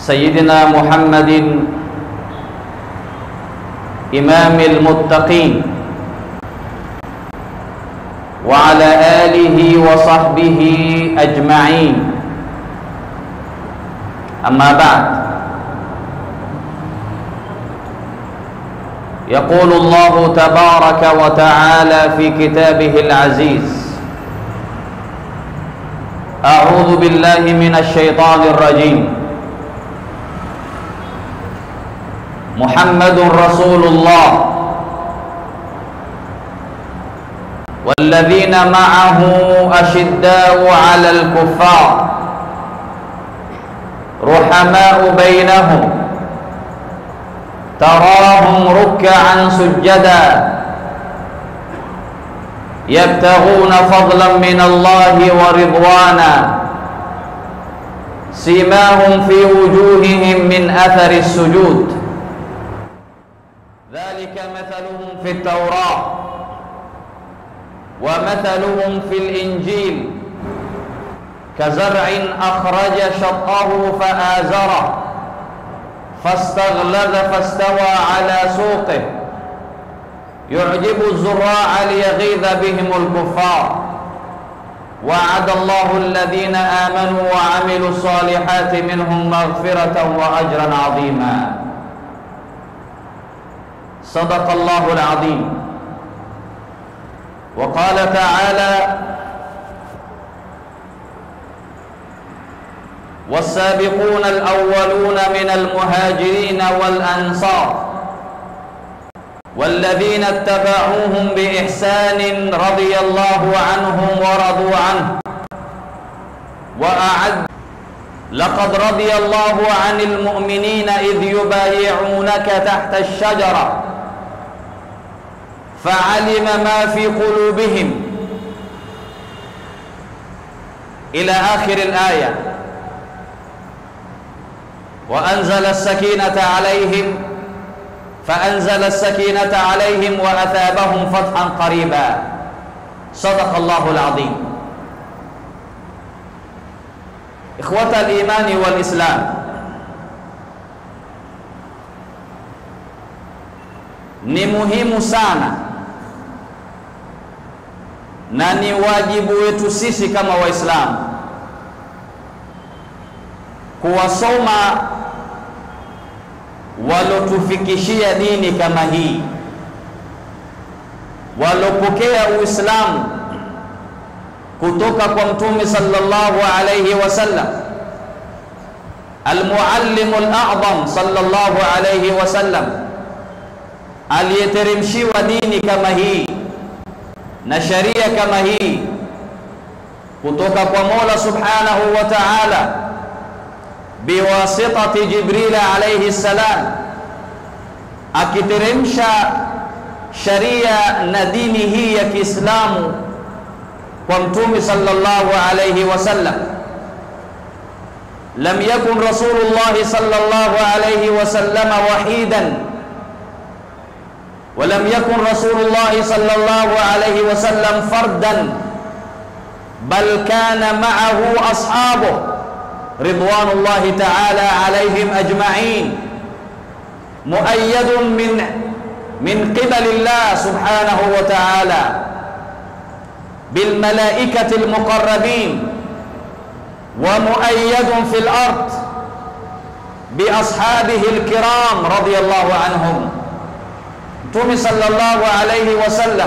سيدنا محمد إمام المتقين وعلى آله وصحبه أجمعين أما بعد يقول الله تبارك وتعالى في كتابه العزيز أعوذ بالله من الشيطان الرجيم محمد رسول الله والذين معه أشداء على الكفار رحماء بينهم تراهم ركعا سجدا يبتغون فضلا من الله ورضوانا سيماهم في وجوههم من أثر السجود ذلك مثلهم في التوراة ومثلهم في الإنجيل كزرع أخرج شطأه فآزره فاستغلظ فاستوى على سوقه يعجب الزراع ليغيظ بهم الكفار وعد الله الذين آمنوا وعملوا الصالحات منهم مغفرة وأجرا عظيما صدق الله العظيم وقال تعالى والسابقون الأولون من المهاجرين والأنصار والذين اتبعوهم بإحسان رضي الله عنهم ورضوا عنه وأعد لقد رضي الله عن المؤمنين إذ يبايعونك تحت الشجرة فعلم ما في قلوبهم إلى آخر الآية وأنزل السكينة عليهم فأنزل السكينة عليهم وأثابهم فتحا قريبا صدق الله العظيم إخوة الإيمان والإسلام ni muhimu sana na ni wajibu wetu sisi kama Waislamu kuwasoma walotufikishia dini kama hii, walopokea Uislamu kutoka kwa Mtume sallallahu alayhi wasallam, almuallimu al-a'zam sallallahu alayhi wasallam, aliyeteremshiwa dini kama hii na sharia kama hii kutoka kwa Mola subhanahu wa ta'ala biwasitati Jibril alayhi salam, akiteremsha sharia na dini hii ya Kiislamu kwa Mtume sallallahu alayhi wasallam. Lam yakun Rasulullah sallallahu alayhi wasallam wahidan ولم يكن رسول الله صلى الله عليه وسلم فردا بل كان معه أصحابه رضوان الله تعالى عليهم أجمعين مؤيد من من قبل الله سبحانه وتعالى بالملائكة المقربين ومؤيد في الأرض بأصحابه الكرام رضي الله عنهم Mtume sallallahu alayhi wasallam,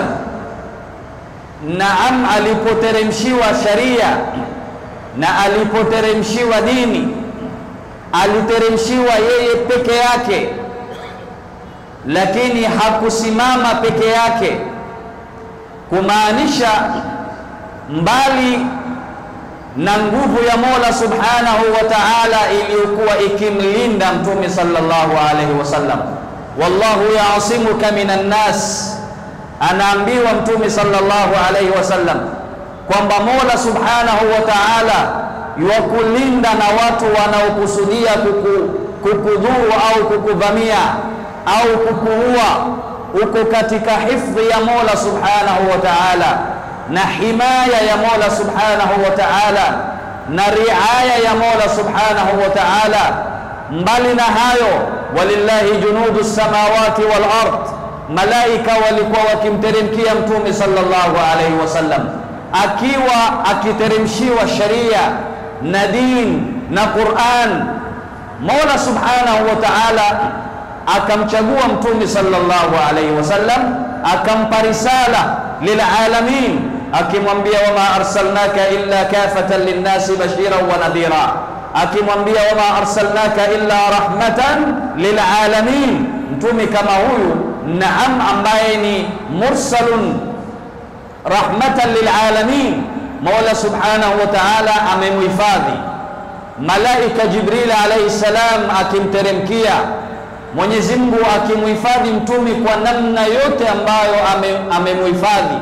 naam, alipoteremshiwa sharia na alipoteremshiwa dini, aliteremshiwa yeye peke yake, lakini hakusimama peke yake, kumaanisha mbali na nguvu ya Mola subhanahu wa ta'ala iliyokuwa ikimlinda Mtume sallallahu alayhi wasallam wallahu yaasimuka minan nas, anaambiwa Mtume sallallahu alayhi wasallam kwamba Mola subhanahu wa ta'ala yuwakulinda na watu wanaokusudia kuku, kukudhuru au kukuvamia au kukuua, uko katika hifdhi ya Mola subhanahu wa ta'ala na himaya ya Mola subhanahu wa ta'ala na riaya ya Mola subhanahu wa ta'ala mbali na hayo, walillahi junudu samawati wal ard, malaika walikuwa wakimteremkia Mtume sallallahu alaihi wasallam akiwa akiteremshiwa sharia na din na Qur'an. Mola subhanahu wa ta'ala akamchagua Mtume sallallahu alaihi wasallam akampa risala lilalamin, akimwambia wama arsalnaka illa kafatan linnasi bashiran wa nadhira, akimwambia wama arsalnaka illa rahmatan lilalamin. Mtume kama huyu, naam, ambaye ni mursalun rahmatan lilalamin, Mola subhanahu wa ta'ala amemhifadhi malaika Jibril alayhi salam akimteremkia Mwenyezi Mungu akimhifadhi mtume kwa namna yote ambayo amemhifadhi.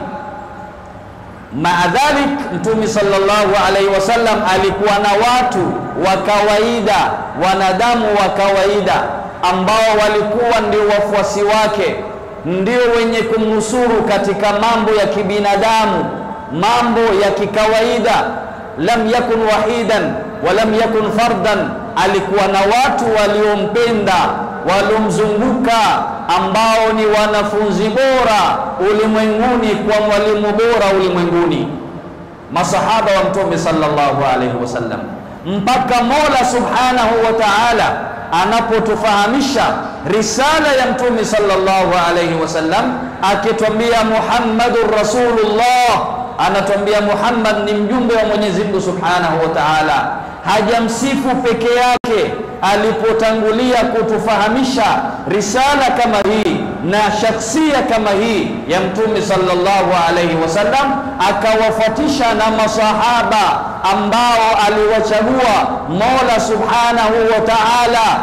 Maadhalik, mtume sallallahu alaihi wasallam alikuwa na watu wa kawaida, wanadamu wa kawaida ambao walikuwa ndio wafuasi wake, ndio wenye kumnusuru katika mambo ya kibinadamu, mambo ya kikawaida. Lam yakun wahidan wa lam yakun fardan, alikuwa na watu waliompenda waliomzunguka ambao ni wanafunzi bora ulimwenguni kwa mwalimu bora ulimwenguni, masahaba wa mtume sallallahu alaihi wasallam, mpaka Mola subhanahu wa ta'ala anapotufahamisha risala ya mtume sallallahu alaihi wasallam, akitwambia Muhammadur Rasulullah, anatwambia Muhammad ni mjumbe wa Mwenyezi Mungu subhanahu wa ta'ala. Hajamsifu peke yake alipotangulia kutufahamisha risala kama hii na shakhsia kama hii ya mtume sallallahu alaihi wasallam, akawafuatisha na masahaba ambao aliwachagua Mola subhanahu wa ta'ala,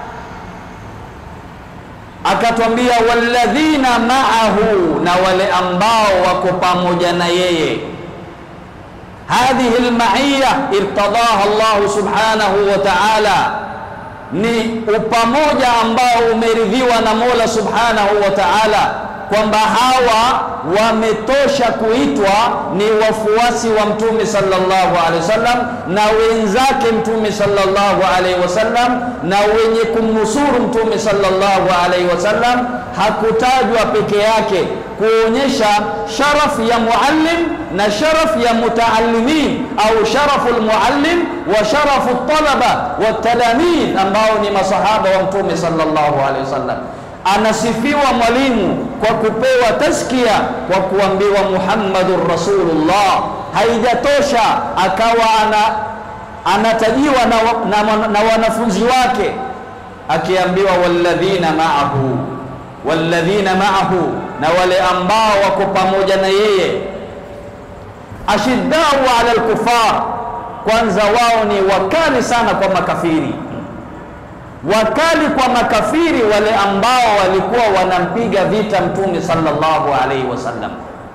akatwambia walladhina ma'ahu, na wale ambao wako pamoja na yeye hadhihi almaiya irtadaha Allah subhanahu wa ta'ala, ni upamoja ambao umeridhiwa na Mola subhanahu wa ta'ala, kwamba hawa wametosha kuitwa ni wafuasi wa mtume sallallahu alaihi wasallam na wenzake mtume sallallahu alaihi wasallam na wenye kumnusuru mtume sallallahu alaihi wasallam. Hakutajwa peke yake kuonyesha sharafu ya muallim na sharafu ya mutaallimin au sharafu almuallim wa sharafu talaba wa talamid ambao ni masahaba wa mtume sallallahu alaihi wasallam. Anasifiwa mwalimu kwa kupewa taskia kwa kuambiwa Muhammadur Rasulullah. Haijatosha akawa ana, anatajiwa na, na, na wanafunzi wake akiambiwa walladhina ma'ahu walladhina ma'ahu, na wale ambao wako pamoja na yeye. Ashiddau ala alkufar, kwanza wao ni wakali sana kwa makafiri, wakali kwa makafiri, wale ambao walikuwa wanampiga vita mtume sallallahu alaihi wasallam.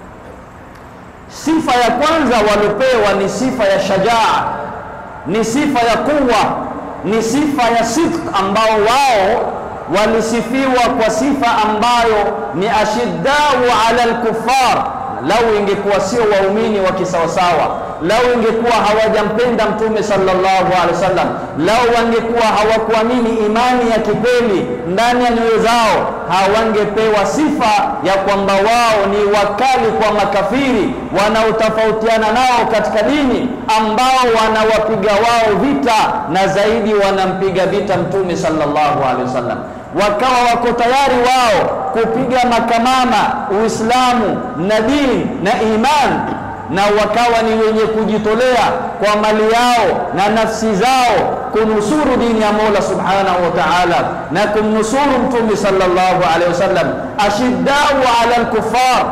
Sifa ya kwanza waliopewa ni sifa ya shajaa, ni sifa ya kuwa, ni sifa ya sidq, ambao wao walisifiwa kwa sifa ambayo ni ashiddau ala alkufar. Lau ingekuwa sio waumini wa kisawasawa, lau ingekuwa hawajampenda mtume sallallahu alaihi wasallam, lau wangekuwa hawakuamini imani ya kikweli ndani ya nyoyo zao, hawangepewa sifa ya kwamba wao ni wakali kwa makafiri wanaotofautiana nao katika dini, ambao wanawapiga wao vita na zaidi wanampiga vita mtume sallallahu alaihi wasallam wakawa wako tayari wao kupiga makamama Uislamu na dini na imani, na wakawa ni wenye kujitolea kwa mali yao na nafsi zao kunusuru dini ya Mola subhanahu wa ta'ala na kumnusuru mtume sallallahu alaihi wasallam. Ashiddau ala alkufar,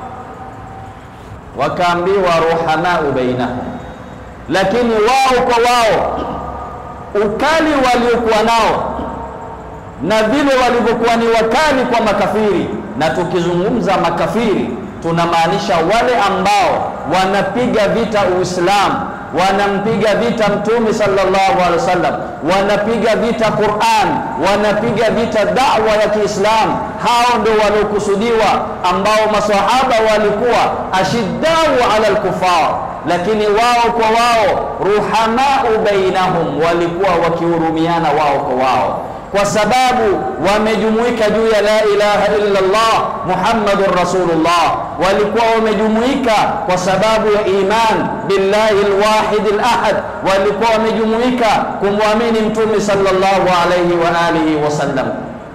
wakaambiwa ruhamau bainahum, lakini wao kwa wao ukali waliokuwa nao na vile walivyokuwa ni wakali kwa makafiri. Na tukizungumza makafiri, tunamaanisha wale ambao wanapiga vita Uislamu, wanampiga vita Mtume sallallahu alaihi wasallam, wanapiga vita Qur'an, wanapiga vita da'wa ya Kiislamu. Hao ndio waliokusudiwa, ambao maswahaba walikuwa ashiddau ala alkufar lakini wao kwa wao, ruhamau bainahum, walikuwa wakihurumiana wao kwa wao kwa sababu wamejumuika juu ya la ilaha illa Allah Muhammadur Rasulullah, walikuwa wamejumuika kwa sababu ya iman billahi alwahid alahad, walikuwa wamejumuika kumwamini Mtume sallallahu alayhi wa alihi wasallam.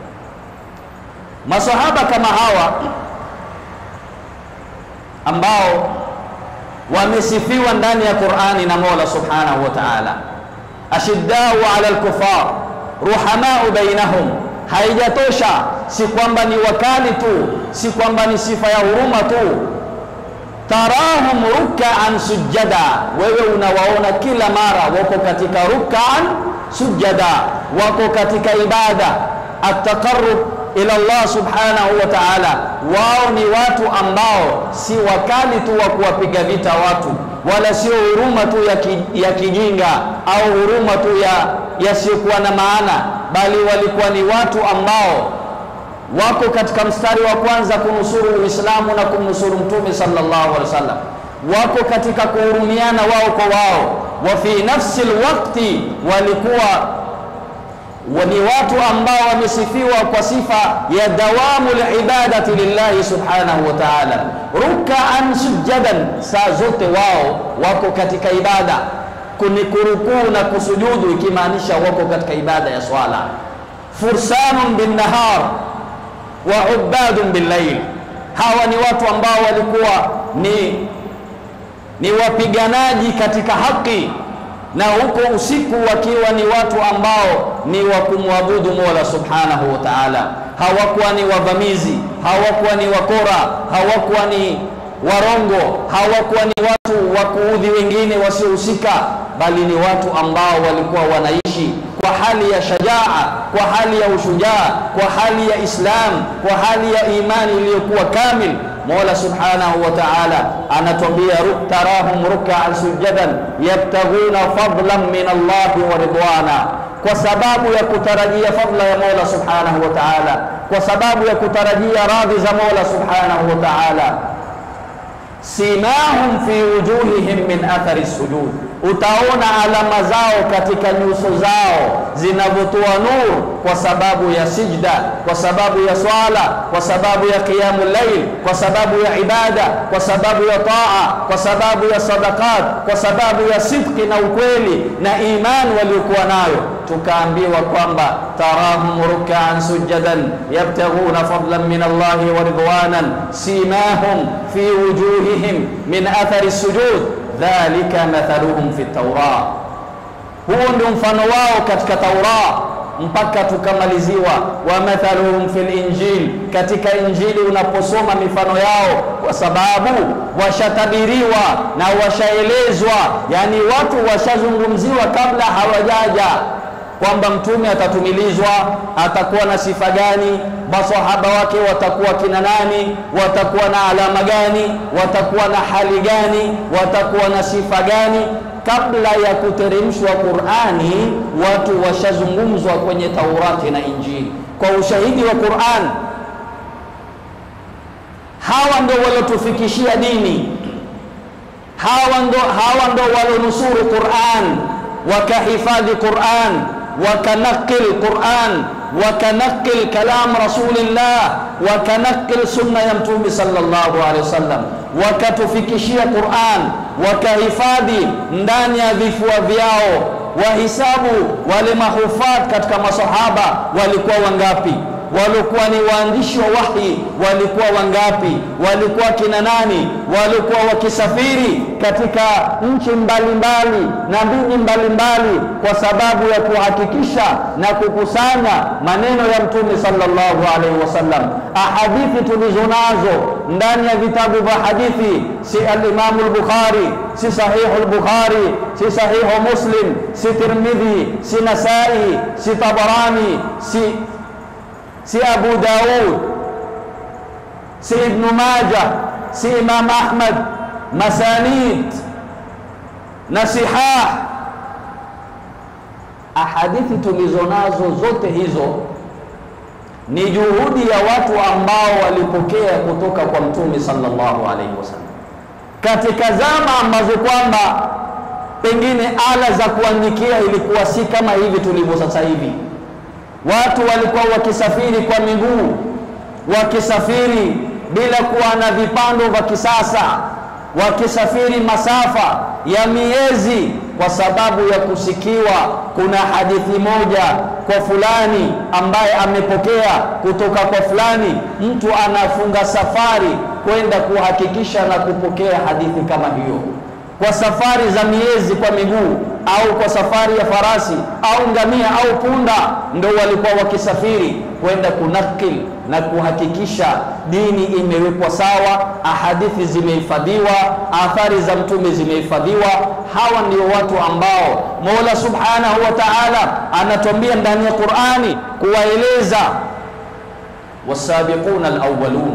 Masahaba kama hawa ambao wamesifiwa ndani ya Qur'ani na Mola subhanahu wa ta'ala, ashiddau ala alkufar ruhamau bainahum. Haijatosha, si kwamba ni wakali tu, si kwamba ni sifa ya huruma tu. Tarahum rukaan sujada, wewe unawaona kila mara wako katika rukaan sujada, wako katika ibada ataqarrub ila Allah subhanahu wa ta'ala. Wao ni watu ambao si wakali tu wa kuwapiga vita watu, wala sio huruma tu ya, ki, ya kijinga au huruma tu ya yasiyokuwa na maana, bali walikuwa ni watu ambao wako katika mstari wa kwanza kunusuru Uislamu na kumnusuru Mtume sallallahu alaihi wasallam, wako katika kuhurumiana wao kwa wao. Wa fi nafsi alwaqti, walikuwa ni watu ambao wamesifiwa kwa sifa ya dawamu libadati lillahi subhanahu wa ta'ala, rukaan sujadan, saa zote wao wako katika ibada kuni kurukuu na kusujudu, ikimaanisha wako katika ibada ya swala. Fursanun bin nahar wa ubadun bil layl, hawa ni watu ambao walikuwa ni, ni wapiganaji katika haki na huko usiku wakiwa ni watu ambao ni wa kumwabudu Mola subhanahu wa ta'ala. Hawakuwa ni wavamizi, hawakuwa ni wakora, hawakuwa ni warongo, hawakuwa ni watu wa kuudhi wengine wasiohusika, bali ni watu ambao walikuwa wanaishi kwa hali ya shajaa, kwa hali ya ushujaa, kwa hali ya Islam, kwa hali ya imani iliyokuwa kamil. Mola subhanahu wa ta'ala anatuambia tarahum rukaan sujadan yabtaghuna fadlan min Allahi wa ridwana, kwa sababu ya kutarajia fadla ya Mola subhanahu wa ta'ala, kwa sababu ya kutarajia radhi za Mola subhanahu wa ta'ala. Simahum fi wujuhihim min athari sujud, utaona alama zao katika nyuso zao zinavyotoa nur kwa sababu ya sijda, kwa sababu ya swala, kwa sababu ya qiyamu llail, kwa sababu ya ibada, kwa sababu ya taa, kwa sababu ya sadaqat, kwa sababu ya sidqi na ukweli na imani waliokuwa nayo. Tukaambiwa kwamba tarahum rukaan sujadan yabtaghuna fadlan min Allahi wa ridwanan simahum fi wujuhihim min athari sujud dhalika mathaluhum fi taura, huo ndio mfano wao katika Taura mpaka tukamaliziwa. Wa mathaluhum fil injil, katika Injili unaposoma mifano yao, kwa sababu washatabiriwa na washaelezwa, yani watu washazungumziwa kabla hawajaja kwamba mtume atatumilizwa, atakuwa na sifa gani, masahaba wake watakuwa kina nani, watakuwa na alama gani, watakuwa na hali gani, watakuwa na sifa gani. Kabla ya kuteremshwa Qur'ani, watu washazungumzwa kwenye Taurati na Injili kwa ushahidi wa Qur'an. Hawa ndo waliotufikishia dini, hawa ndo, hawa ndo walionusuru Qur'an, wakahifadhi Qur'an wakanaqil Qur'an wakanaqil kalam rasulillah wakanaqil sunna ya mtume sallallahu alaihi wasallam, wakatufikishia Qur'an, wakahifadhi ndani ya vifua vyao. Wahisabu wale mahufadh katika masahaba walikuwa wangapi? walikuwa ni waandishi wa wahi walikuwa wangapi? Walikuwa kina nani? Walikuwa wakisafiri katika nchi mbalimbali na miji mbalimbali kwa sababu ya kuhakikisha na kukusanya maneno ya Mtume sallallahu alaihi wasallam. Ahadithi tulizo nazo ndani ya vitabu vya hadithi si al-Imamu al-Bukhari, si sahihu al-Bukhari, si sahihu Muslim, si Tirmidhi, si Nasai, si Tabarani, si si Abu Daud, si Ibnu Majah, si Imam Ahmad, masanid na sihah. Ahadithi tulizo nazo zote hizo ni juhudi ya watu ambao walipokea kutoka kwa Mtume sallallahu alaihi wasallam. katika zama ambazo kwamba pengine ala za kuandikia ilikuwa si kama hivi tulivyo sasa hivi. Watu walikuwa wakisafiri kwa miguu, wakisafiri bila kuwa na vipando vya kisasa, wakisafiri masafa ya miezi kwa sababu ya kusikiwa kuna hadithi moja kwa fulani ambaye amepokea kutoka kwa fulani. Mtu anafunga safari kwenda kuhakikisha na kupokea hadithi kama hiyo, kwa safari za miezi kwa miguu, au kwa safari ya farasi au ngamia au punda, ndo walikuwa wakisafiri kwenda kunakil na kuhakikisha dini imewekwa sawa, ahadithi zimehifadhiwa, athari za mtume zimehifadhiwa. Hawa ndio watu ambao Mola Subhanahu wa Ta'ala anatuambia ndani ya Qur'ani kuwaeleza wasabiquna alawwalun,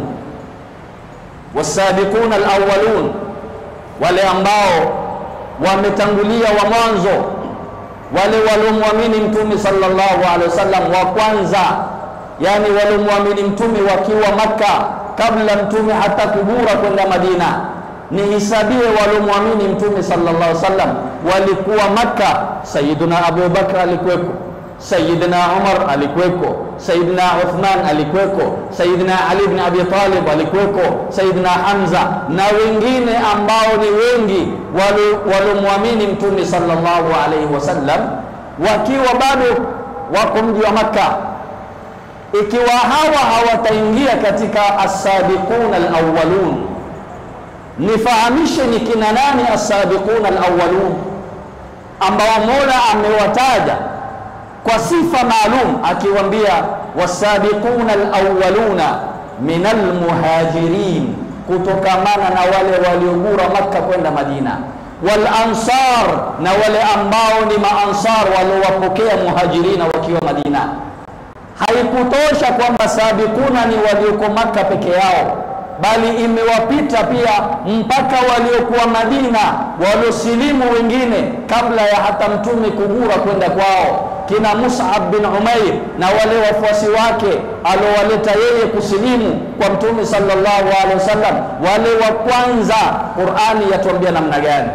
wasabiquna alawwalun, wale ambao wametangulia wa mwanzo, wale waliomwamini mtume sallallahu alaihi wasallam wa kwanza yani waliomwamini mtume wakiwa Makka kabla mtume hata kubura kwenda Madina. Nihisabie waliomwamini mtume sallallahu alaihi wasallam walikuwa Makka. Sayyiduna Abu Bakr alikuweko, Sayyidina Umar alikuweko, Sayyidina Uthman alikuweko, Sayyidina Ali ibn Abi Talib alikuweko, Sayyidina Hamza na wengine ambao ni wengi waliomwamini mtume sallallahu alaihi wasallam wakiwa bado wako mji wa Makka ikiwa hawa hawataingia katika as-sabiqun al-awwalun, nifahamishe ni kina nani as-sabiqun al-awwalun ambao Mola amewataja kwa sifa maalum, akiwaambia wasabiqun al-awwaluna min al-muhajirin, kutokamana na wale waliogura Makka kwenda Madina, wal ansar, na wale ambao ni maansar waliowapokea muhajirina wakiwa Madina. Haikutosha kwamba sabikuna ni walioko Maka peke yao, bali imewapita pia mpaka waliokuwa Madina, waliosilimu wengine kabla ya hata mtume kugura kwenda kwao, kina Mus'ab bin Umair na wale wafuasi wake aliowaleta yeye kusilimu kwa mtume sallallahu alaihi wasallam, wale wa kwanza. Qur'ani yatuambia namna gani?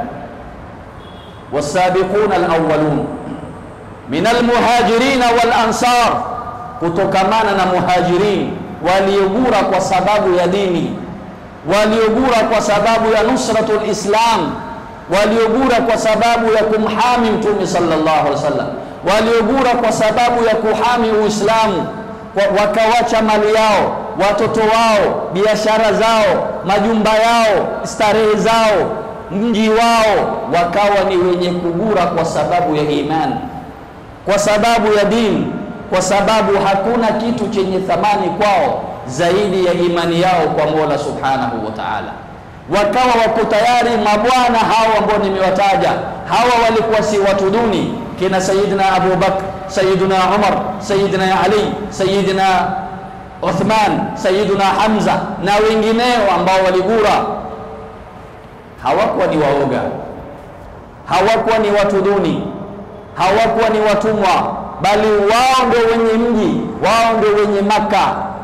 wasabiquna alawwalun min almuhajirina wal ansar kutokamana na muhajirin waliogura kwa sababu ya dini, waliogura kwa sababu ya nusratul Islam, waliogura kwa sababu ya kumhami mtume sallallahu alaihi wasallam, waliogura kwa sababu ya kuhami Uislamu, wakawacha mali yao, watoto wao, biashara zao, majumba yao, starehe zao, mji wao, wakawa ni wenye kugura kwa sababu ya imani, kwa sababu ya dini kwa sababu hakuna kitu chenye thamani kwao zaidi ya imani yao kwa Mola Subhanahu wa Ta'ala. Wakawa wako tayari mabwana hao ambao nimewataja, hawa walikuwa si watu duni, kina Sayyidina Abu Bakr, Sayyidina Umar, Sayyidina Ali, Sayyidina Uthman, Sayyidina Hamza na wengineo ambao waligura. Hawakuwa ni waoga, hawakuwa ni watu duni, hawakuwa ni watumwa bali wao ndio wenye mji, wao ndio wenye Maka,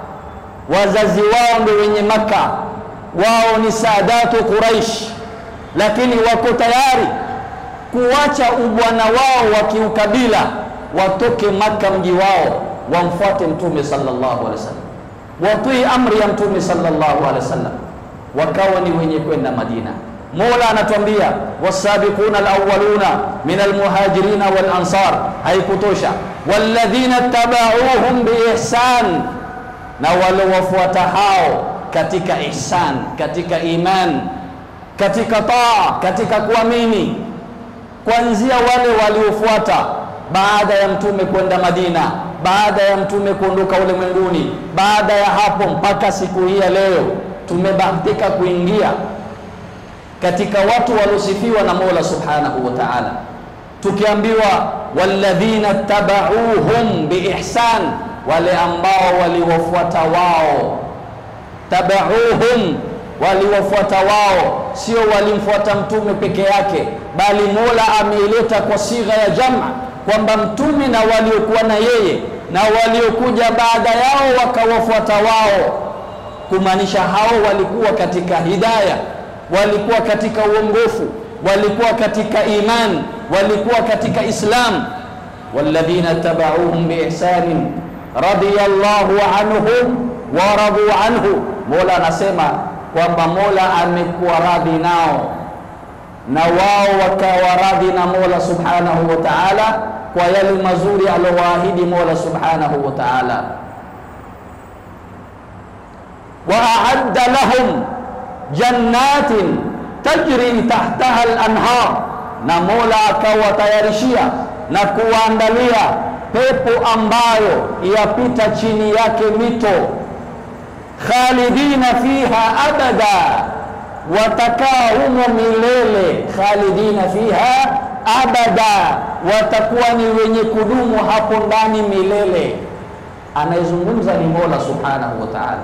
wazazi wao ndio wenye Maka, wao ni saadatu Quraish, lakini wako tayari kuacha ubwana wao wa kiukabila, watoke Maka mji wao, wamfuate Mtume sallallahu alaihi wasallam, watii amri ya Mtume sallallahu alaihi wasallam, wakawa ni wenye kwenda Madina. Mola anatuambia wasabiquna alawwaluna min almuhajirina wal ansar. Haikutosha, walladhina tabauhum biihsan, na waliowafuata hao katika ihsan, katika iman, katika taa, katika kuamini, kuanzia wale waliofuata baada ya mtume kwenda Madina, baada ya mtume kuondoka ulimwenguni, baada ya hapo mpaka siku hii ya leo tumebahatika kuingia katika watu waliosifiwa na Mola Subhanahu wa Ta'ala, tukiambiwa walladhina tabauhum biihsan, wale ambao waliwafuata wao. Tabauhum, waliwafuata wao, sio walimfuata mtume peke yake, bali Mola ameileta kwa sigha ya jama, kwamba mtume na waliokuwa na yeye na waliokuja baada yao wakawafuata wao, kumaanisha hao walikuwa katika hidaya walikuwa katika uongofu, walikuwa katika iman, walikuwa katika Islam. walladhina tabauhum biihsanin radiyallahu anhum wa radu anhu. Mola anasema kwamba Mola amekuwa radhi nao na wao wakawa radhi na Mola subhanahu wa ta'ala kwa yale mazuri aliowaahidi Mola subhanahu wa ta'ala. wa a'adda lahum jannatin tajri tahtaha al-anhar, na Mola akawatayarishia na kuwaandalia pepo ambayo yapita chini yake mito, khalidina fiha abada, watakaa humo milele. Khalidina fiha abada, watakuwa ni wenye kudumu hapo ndani milele. Anayezungumza ni Mola subhanahu wa ta'ala.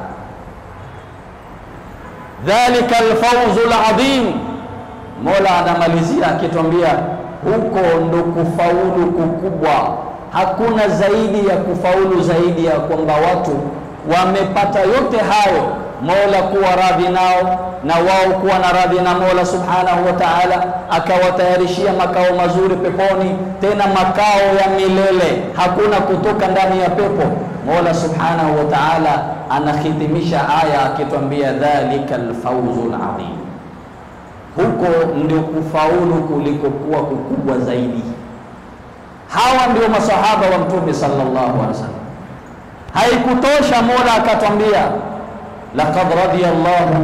Dhalika alfawzu aladhim, Mola anamalizia akitwambia huko ndo kufaulu kukubwa. Hakuna zaidi ya kufaulu zaidi ya kwamba watu wamepata yote hayo, Mola kuwa radhi nao na wao kuwa na radhi na Mola subhanahu wa ta'ala, akawatayarishia makao mazuri peponi, tena makao ya milele, hakuna kutoka ndani ya pepo. Mola subhanahu wa ta'ala anahitimisha aya akitwambia dhalika alfawzu aladhim huko ndio kufaulu kulikokuwa kukubwa zaidi. Hawa ndio masahaba wa Mtume sallallahu alaihi wasallam. Haikutosha, Mola akatwambia laqad radiyallahu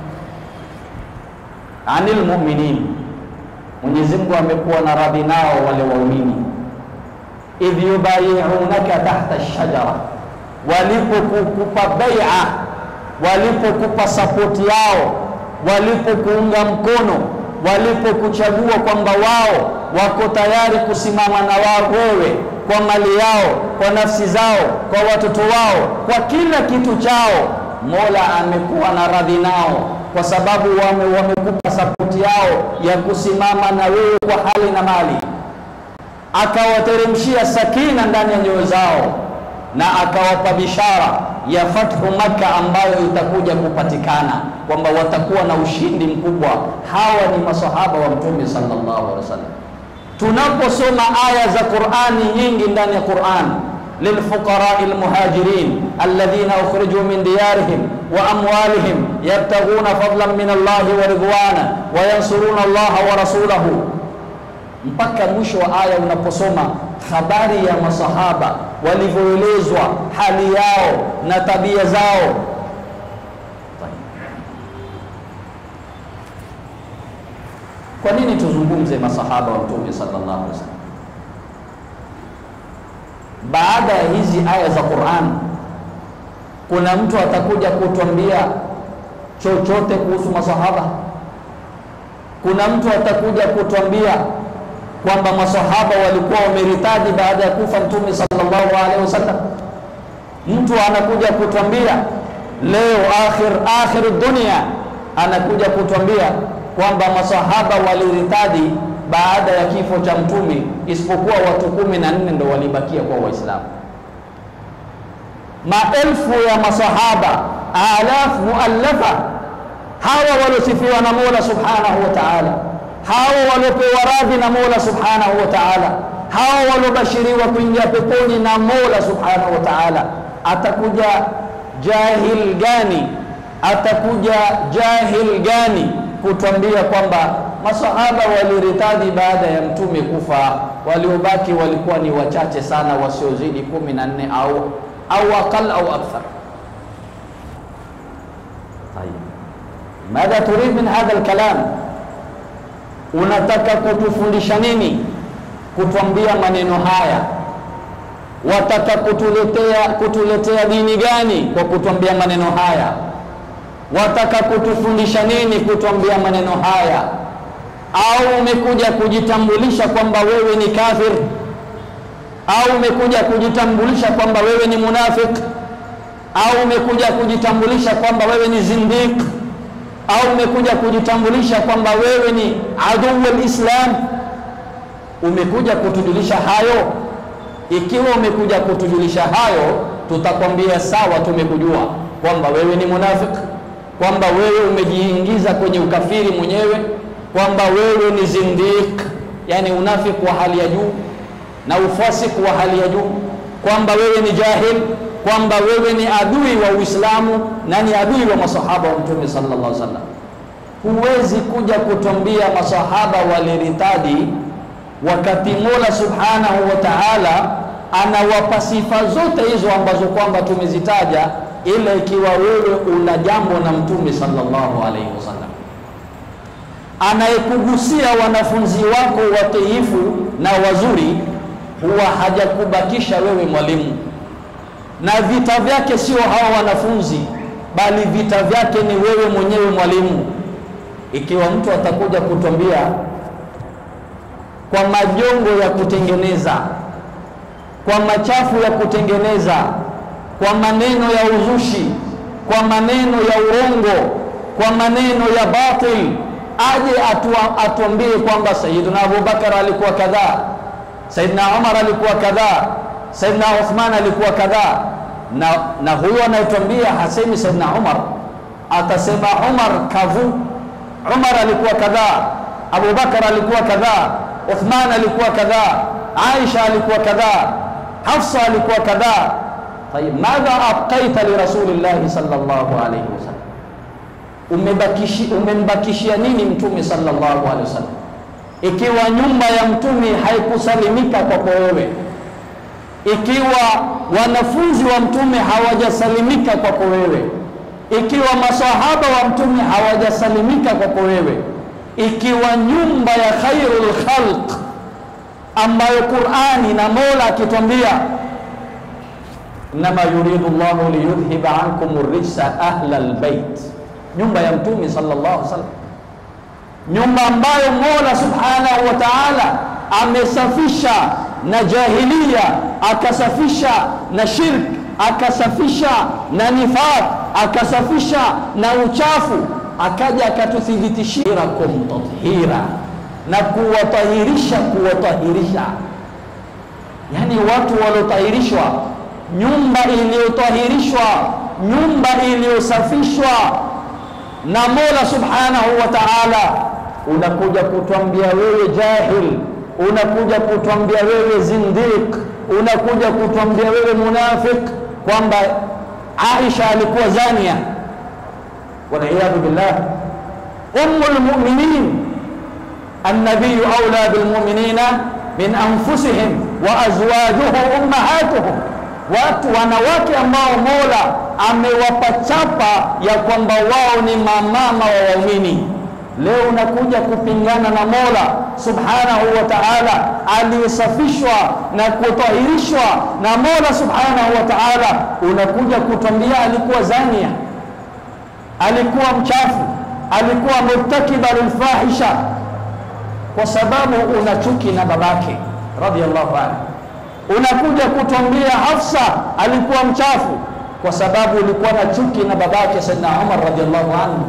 anil mu'minin, Mwenyezi Mungu amekuwa na radhi nao wale waumini, idh yubayi'unaka tahta ash-shajara, walipokupa bai'a, walipokupa sapoti yao walipokuunga mkono, walipokuchagua kwamba wao wako tayari kusimama na wao wewe, kwa mali yao, kwa nafsi zao, kwa watoto wao, kwa kila kitu chao, Mola amekuwa na radhi nao kwa sababu wame, wamekupa sapoti yao ya kusimama na wewe kwa hali na mali, akawateremshia sakina ndani ya nyoyo zao na akawapa bishara ya fathu Makka ambayo itakuja kupatikana kwamba watakuwa na ushindi mkubwa. Hawa ni masahaba wa Mtume sallallahu alaihi wasallam. Tunaposoma aya za Qur'ani nyingi ndani ya Qur'an, lilfuqarai almuhajirin alladhina ukhriju min diyarihim wa amwalihim yabtaghuna fadlan min Allahi wa ridwana wa yansuruna Allaha wa rasulahu mpaka mwisho wa aya unaposoma habari ya masahaba walivyoelezwa hali yao na tabia zao. Kwa nini tuzungumze masahaba wa Mtume sallallahu alaihi wasallam? Baada ya hizi aya za Qur'an, kuna mtu atakuja kutuambia chochote kuhusu masahaba? Kuna mtu atakuja kutuambia kwamba masahaba walikuwa wameritadi baada ya kufa Mtume sallallahu alaihi wasallam. Mtu anakuja kutwambia leo akhir akhir dunia, anakuja kutwambia kwamba masahaba waliritadi baada ya kifo cha Mtume, isipokuwa watu kumi na nne ndo walibakia kwa Waislamu. Maelfu ya masahaba alafu muallafa, hawa waliosifiwa na Mola subhanahu wa ta'ala hao waliopewa radhi na Mola subhanahu wa ta'ala, hao waliobashiriwa kuingia peponi na Mola subhanahu wa ta'ala. Atakuja jahil gani? Atakuja jahil gani kutwambia kwamba masahaba waliritadhi baada ya mtume kufa, waliobaki walikuwa ni wachache sana, wasiozidi kumi na nne au au aqal au akthar. Tayeb, madha turid min hadha alkalam Unataka kutufundisha nini? Kutwambia maneno haya? Wataka kutuletea kutuletea dini gani kwa kutwambia maneno haya? Wataka kutufundisha nini kutwambia maneno haya? Au umekuja kujitambulisha kwamba wewe ni kafir? Au umekuja kujitambulisha kwamba wewe ni munafik? Au umekuja kujitambulisha kwamba wewe ni zindiq au umekuja kujitambulisha kwamba wewe ni aduu lislam? Umekuja kutujulisha hayo? Ikiwa umekuja kutujulisha hayo, tutakwambia sawa, tumekujua kwamba wewe ni munafik, kwamba wewe umejiingiza kwenye ukafiri mwenyewe, kwamba wewe ni zindiq, yani unafiki wa hali ya juu na ufasiki wa hali ya juu, kwamba wewe ni jahil, kwamba wewe ni adui wa Uislamu na ni adui wa masahaba wa Mtume sallallahu alaihi wasallam. Huwezi kuja kutwambia masahaba waliritadi wakati Mola subhanahu wa ta'ala anawapa sifa zote hizo ambazo kwamba tumezitaja, ila ikiwa wewe una jambo na Mtume sallallahu alaihi wasallam anayekugusia wanafunzi wako watiifu na wazuri, huwa hajakubakisha wewe mwalimu, na vita vyake sio hawa wanafunzi, bali vita vyake ni wewe mwenyewe mwalimu. Ikiwa mtu atakuja kutwambia kwa majongo ya kutengeneza, kwa machafu ya kutengeneza, kwa maneno ya uzushi, kwa maneno ya urongo, kwa maneno ya batil, aje atua, atuambie kwamba Sayyidina Abubakar alikuwa kadhaa, Sayyidina Umar alikuwa kadhaa, Sayyidina Uthman alikuwa kadhaa, na, na huyo anayetuambia hasemi Sayyidina Umar, atasema Umar kavu, Umar alikuwa kadhaa, Abubakar alikuwa kadhaa Uthman alikuwa kadhaa, Aisha alikuwa kadhaa, Hafsa alikuwa kadhaa. Tayib, madha abqaita li rasulillahi sallallahu alayhi wasallam, umebakishi umembakishia nini mtume sallallahu alayhi wasallam, ikiwa nyumba ya mtume haikusalimika kwako wewe, ikiwa wanafunzi wa mtume hawajasalimika kwako wewe, ikiwa masahaba wa mtume hawajasalimika kwako wewe ikiwa nyumba ya khairul khalq ambayo Qur'ani na Mola akitwambia inma yuridu Allahu liyudhhiba ankum rijsa ahla albayt, nyumba ya mtume sallallahu alaihi wasallam, nyumba ambayo Mola subhanahu wa ta'ala amesafisha na jahiliya, akasafisha na shirk, akasafisha na nifaq, akasafisha na uchafu akaja akatuthibitishia kum tathira na kuwatahirisha kuwatahirisha, yani watu waliotahirishwa, nyumba iliyotahirishwa, nyumba iliyosafishwa na Mola subhanahu wa ta'ala. Unakuja kutwambia wewe jahil, unakuja kutwambia wewe zindiq, unakuja kutwambia wewe munafik kwamba Aisha alikuwa zania waliyadhu billah ummul mu'minin annabiyu aula bilmu'minina min anfusihim wa azwajuhu ummahatuhum, watu wanawake ambao Mola amewapa chapa ya kwamba wao ni mamama wa waumini. Leo unakuja kupingana na Mola subhanahu wa ta'ala aliyesafishwa na kutahirishwa na Mola subhanahu wa ta'ala, unakuja kutwambia alikuwa zania alikuwa mchafu, alikuwa murtakiba lilfahisha, kwa sababu una chuki na babake radhiyallahu anhu. Unakuja kutwambia Hafsa alikuwa mchafu, kwa sababu ulikuwa na chuki na babake Saidina Umar radhiyallahu anhu.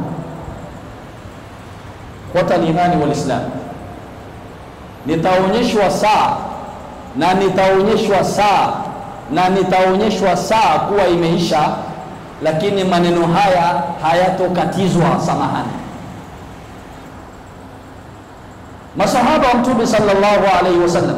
Ikhwata limani walislam, nitaonyeshwa saa na nitaonyeshwa saa na nitaonyeshwa saa kuwa imeisha lakini maneno haya hayatokatizwa. Samahani, masahaba wa Mtume sallallahu alaihi wasallam,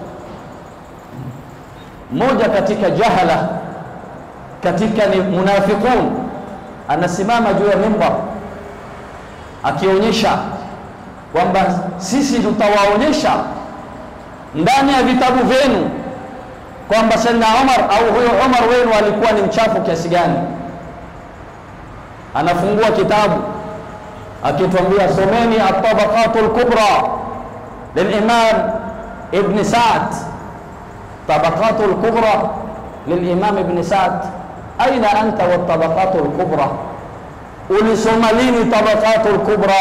mmoja katika jahala, katika ni munafiqun, anasimama juu ya mimbar akionyesha kwamba sisi tutawaonyesha ndani ya vitabu vyenu kwamba Saidna Umar au huyo Umar wenu alikuwa ni mchafu kiasi gani anafungua kitabu akituambia someni at-tabaqatu al-kubra lilimam ibn Sa'd, tabaqatu al-kubra lilimam ibn Sa'd. Aina anta wa tabaqatu al-kubra, ulisoma lini tabaqatu al-kubra?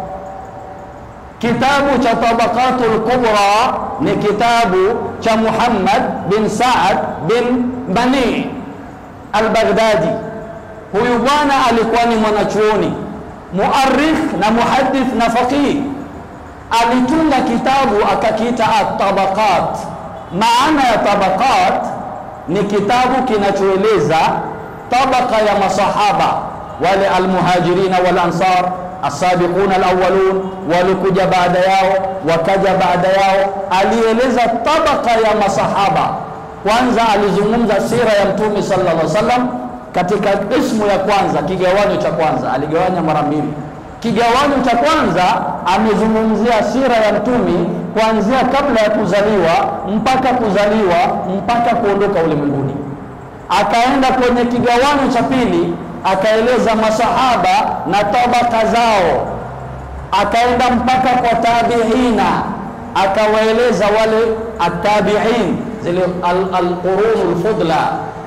Kitabu cha tabaqatu al-kubra ni kitabu cha Muhammad bin Sa'd bin Bani al-Baghdadi. Huyu bwana alikuwa ni mwanachuoni muarikh na muhaddith na faqih. Alitunga kitabu akakiita at-tabaqat. Maana ya tabaqat ni kitabu kinachoeleza tabaka ya masahaba wale almuhajirina wal ansar asabiquna alawwalun walikuja baada yao wakaja baada yao. Alieleza tabaka ya masahaba. Kwanza alizungumza sira ya Mtume sallallahu alaihi wasallam katika ismu ya kwanza, kigawanyo cha kwanza, aligawanya mara mbili. Kigawanyo cha kwanza amezungumzia sira ya Mtume kuanzia kabla ya kuzaliwa mpaka kuzaliwa mpaka kuondoka ulimwenguni. Akaenda kwenye kigawanyo cha pili akaeleza masahaba na tabaka zao, akaenda mpaka kwa tabiina, akawaeleza wale atabiin, zile alqurunu lfudla.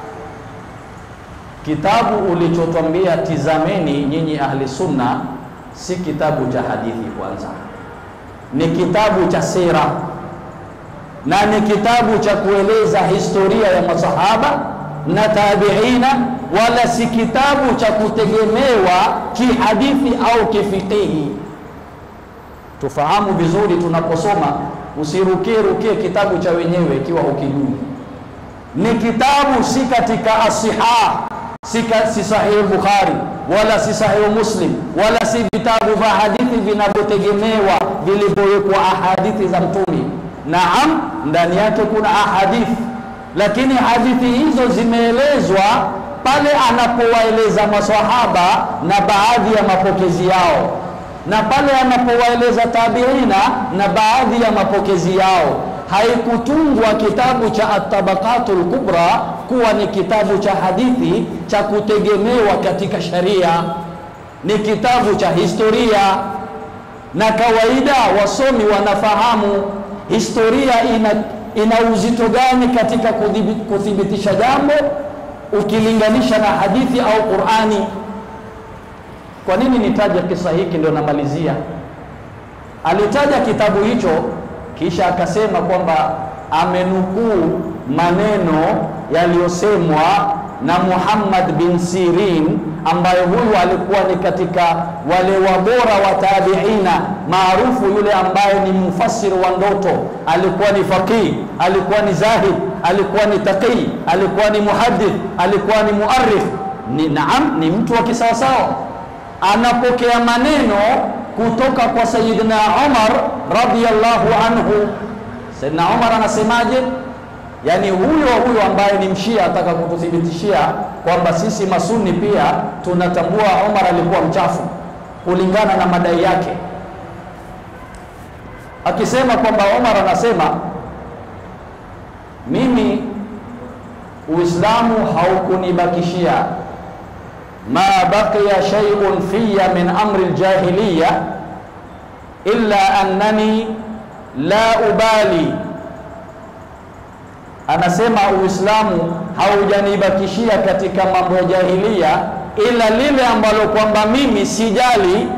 Kitabu ulichotwambia tizameni nyinyi ahli sunna, si kitabu cha hadithi kwanza, ni kitabu cha sira na ni kitabu cha kueleza historia ya masahaba na tabiina wala si kitabu cha kutegemewa kihadithi au kifikihi. Tufahamu vizuri tunaposoma, usirukie rukie kitabu cha wenyewe ikiwa hukijui. Ni kitabu si katika asiha, si, si sahihi Bukhari wala si sahihi Muslim wala si vitabu vya hadithi vinavyotegemewa vilivyowekwa ahadithi za Mtume. Naam, ndani yake kuna ahadithi, lakini hadithi hizo zimeelezwa pale anapowaeleza maswahaba na baadhi ya mapokezi yao, na pale anapowaeleza tabiina na baadhi ya mapokezi yao. Haikutungwa kitabu cha Atabaqatul Kubra kuwa ni kitabu cha hadithi cha kutegemewa katika sharia, ni kitabu cha historia. Na kawaida wasomi wanafahamu historia ina, ina uzito gani katika kuthibitisha jambo ukilinganisha na hadithi au Qur'ani. Kwa nini nitaja kisa hiki? Ndio namalizia. Alitaja kitabu hicho, kisha akasema kwamba amenukuu maneno yaliyosemwa na Muhammad bin Sirin, ambaye huyu alikuwa ni katika wale wabora wa tabiina maarufu, yule ambaye ni mfasiri wa ndoto, alikuwa ni faqih, alikuwa ni zahid, alikuwa ni taqi, alikuwa ni muhaddith, alikuwa ni muarrikh. Ni naam, ni mtu wa kisawasawa. Anapokea maneno kutoka kwa Sayyidina Umar radhiyallahu anhu. Sayyidina Umar anasemaje? Yaani huyo huyo ambaye ni mshia ataka kututhibitishia kwamba sisi masuni pia tunatambua Umar alikuwa mchafu kulingana na madai yake, akisema kwamba Umar anasema mimi Uislamu haukunibakishia ma baqiya shay'un fiya min amri aljahiliya illa annani la ubali Anasema Uislamu haujanibakishia katika mambo ya jahilia, ila lile ambalo kwamba mimi sijali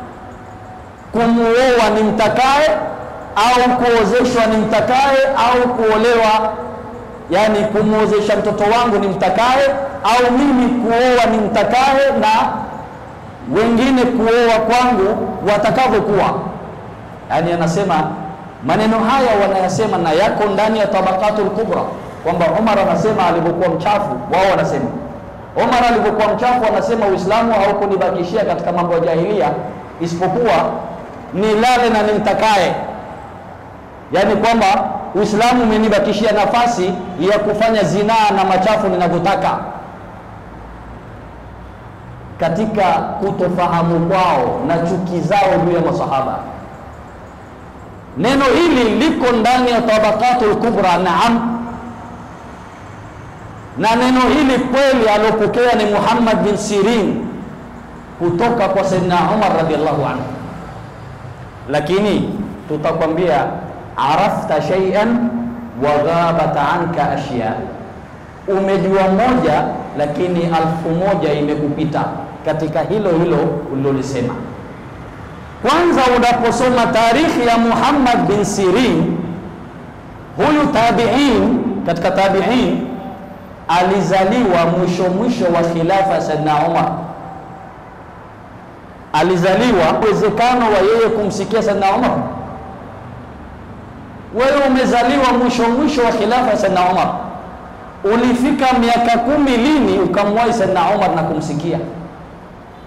kumuoa ni mtakaye au kuozeshwa ni mtakaye au kuolewa, yani kumuozesha mtoto wangu ni mtakaye au mimi kuoa ni mtakaye na wengine kuoa kwangu watakavyokuwa. Yani anasema maneno haya wanayasema na yako ndani ya Tabaqatul Kubra, kwamba Umar anasema alivyokuwa mchafu, wao wanasema Umar alivyokuwa mchafu, anasema Uislamu haukunibakishia katika mambo ya jahilia isipokuwa nilale na nimtakaye, yaani kwamba Uislamu umenibakishia nafasi ya kufanya zinaa na machafu ninavyotaka. Katika kutofahamu kwao na chuki zao juu ya masahaba Neno hili liko ndani ya Tabaqatul Kubra, naam. Na neno hili kweli alopokea ni Muhammad bin Sirin kutoka kwa Sayyidina Umar radhiallahu anhu, lakini tutakwambia arafta shay'an wa ghabat anka ashya, umejua moja lakini alfu moja imekupita katika hilo hilo ulilolisema. Kwanza unaposoma tarikhi ya Muhammad bin Sirin, huyu tabiin, katika tabiin alizaliwa mwisho mwisho wa khilafa ya Saidna Umar. Alizaliwa uwezekano wa yeye kumsikia Saidna Umar. Wewe umezaliwa mwisho mwisho wa khilafa ya Saidna Umar, ulifika miaka kumi lini ukamwahi Saidna Umar na kumsikia?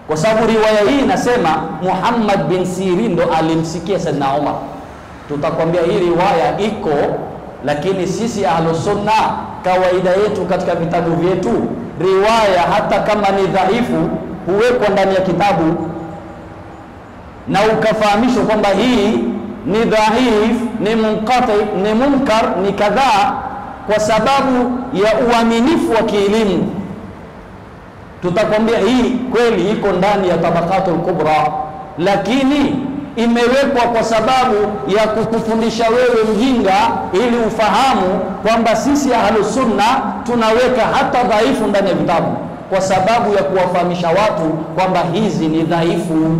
kwa sababu riwaya hii inasema Muhammad bin Sirin ndo alimsikia Saidna Umar. Tutakwambia hii riwaya iko, lakini sisi Ahlusunna kawaida yetu katika vitabu vyetu, riwaya hata kama ni dhaifu huwekwa ndani ya kitabu na ukafahamishwa kwamba hii ni dhaif, ni munqati, ni munkar, ni kadhaa, kwa sababu ya uaminifu wa kielimu. Tutakwambia hii kweli iko ndani ya Tabaqatul Kubra, lakini imewekwa kwa sababu ya kukufundisha wewe mjinga, ili ufahamu kwamba sisi Ahlusunna tunaweka hata dhaifu ndani ya vitabu, kwa sababu ya kuwafahamisha watu kwamba hizi ni dhaifu.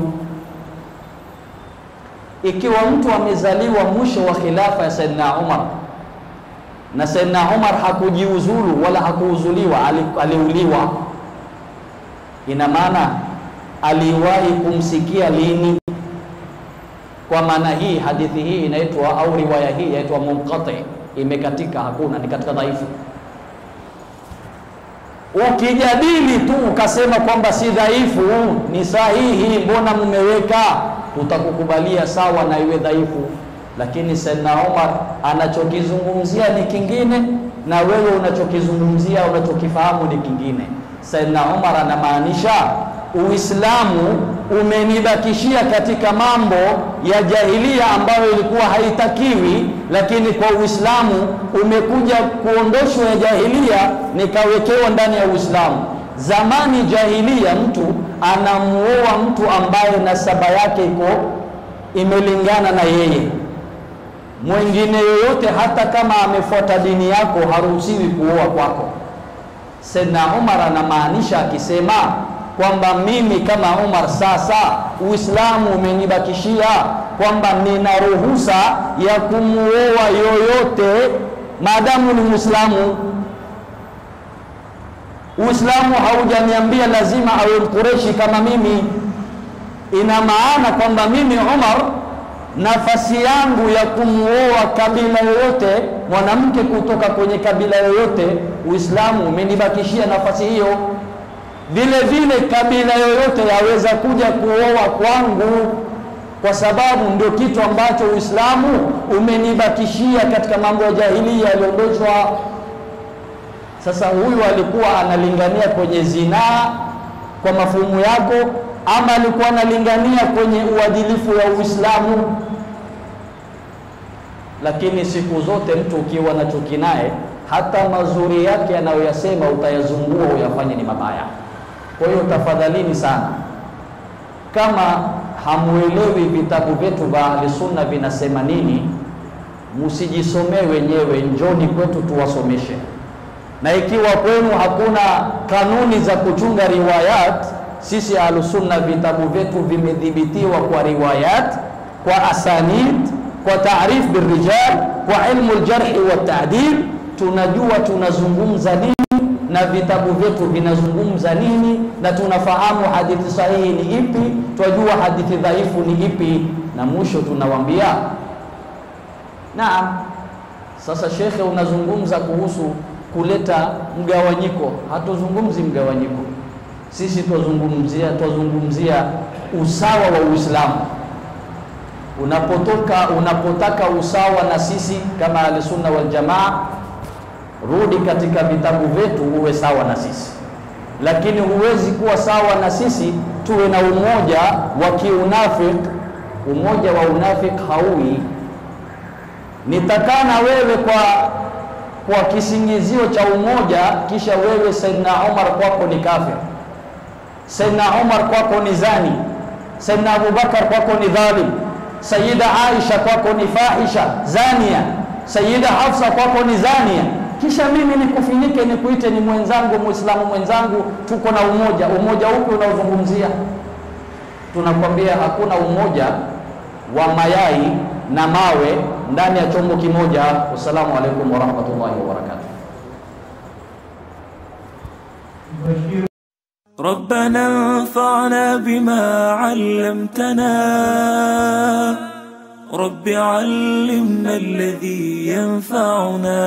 Ikiwa mtu amezaliwa mwisho wa khilafa ya Saidina Umar na Saidina Umar hakujiuzulu wala hakuuzuliwa, aliuliwa, ina maana aliwahi kumsikia lini? Kwa maana hii hadithi hii inaitwa au riwaya hii inaitwa munqati, imekatika, hakuna, ni katika dhaifu. Ukijadili tu ukasema kwamba si dhaifu, ni sahihi, mbona mmeweka, tutakukubalia sawa na iwe dhaifu. Lakini Saidna Umar anachokizungumzia ni kingine, na wewe unachokizungumzia unachokifahamu ni kingine. Saidna Umar anamaanisha Uislamu umenibakishia katika mambo ya jahilia ambayo ilikuwa haitakiwi, lakini kwa Uislamu umekuja kuondoshwa ya jahilia, nikawekewa ndani ya Uislamu. Zamani jahilia, mtu anamuoa mtu ambaye nasaba yake iko imelingana na yeye. Mwingine yoyote hata kama amefuata dini yako haruhusiwi kuoa kwako. Saidna Umar anamaanisha akisema kwamba mimi kama Umar sasa Uislamu umenibakishia kwamba nina ruhusa ya kumuoa yoyote maadamu ni Muislamu. Uislamu haujaniambia lazima awe Mkureshi kama mimi. Ina maana kwamba mimi Umar, nafasi yangu ya kumuoa kabila yoyote, mwanamke kutoka kwenye kabila yoyote, Uislamu umenibakishia nafasi hiyo vile vile kabila yoyote yaweza kuja kuoa kwangu, kwa sababu ndio kitu ambacho Uislamu umenibakishia katika mambo ya jahilia yaliondoshwa. Sasa huyu alikuwa analingania kwenye zinaa kwa mafumu yako, ama alikuwa analingania kwenye uadilifu wa Uislamu? Lakini siku zote mtu ukiwa na chuki naye, hata mazuri yake anayoyasema utayazungua uyafanye ni mabaya. Kwa hiyo tafadhalini sana, kama hamuelewi vitabu vyetu vya Ahlusunna vinasema nini, msijisomee wenyewe, njoni kwetu tuwasomeshe. Na ikiwa kwenu hakuna kanuni za kuchunga riwayat, sisi Ahlusunna vitabu vyetu vimedhibitiwa kwa riwayat, kwa asanid, kwa taarif birrijal, kwa ilmu ljarhi wa taadil. Tunajua tunazungumza nini na vitabu vyetu vinazungumza nini, na tunafahamu hadithi sahihi ni ipi, twajua hadithi dhaifu ni ipi, na mwisho tunawambia naam. Sasa shekhe, unazungumza kuhusu kuleta mgawanyiko. Hatuzungumzi mgawanyiko, sisi twazungumzia twazungumzia usawa wa Uislamu. Unapotoka unapotaka usawa na sisi kama Ahlusunna wal Jamaa rudi katika vitabu vyetu uwe sawa na sisi, lakini huwezi kuwa sawa na sisi tuwe na umoja wa kiunafik. Umoja wa unafik hauwi. Nitakana wewe kwa kwa kisingizio cha umoja, kisha wewe Saidna Umar kwako ni kafir, Saidna Umar kwako ni zani, Saidna Abubakar kwako ni dhalim, Sayyida Aisha kwako ni fahisha zania, Sayyida Hafsa kwako ni zania kisha mimi nikufinike nikuite ni mwenzangu muislamu mwenzangu, tuko na umoja. Umoja upi unaozungumzia? Tunakwambia hakuna umoja wa mayai na mawe ndani ya chombo kimoja. Wassalamu alaikum warahmatullahi wabarakatuh. ربنا انفعنا بما علمتنا رب علمنا الذي ينفعنا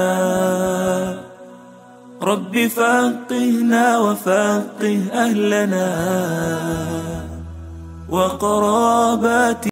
رب فقهنا وفقه أهلنا وقرابات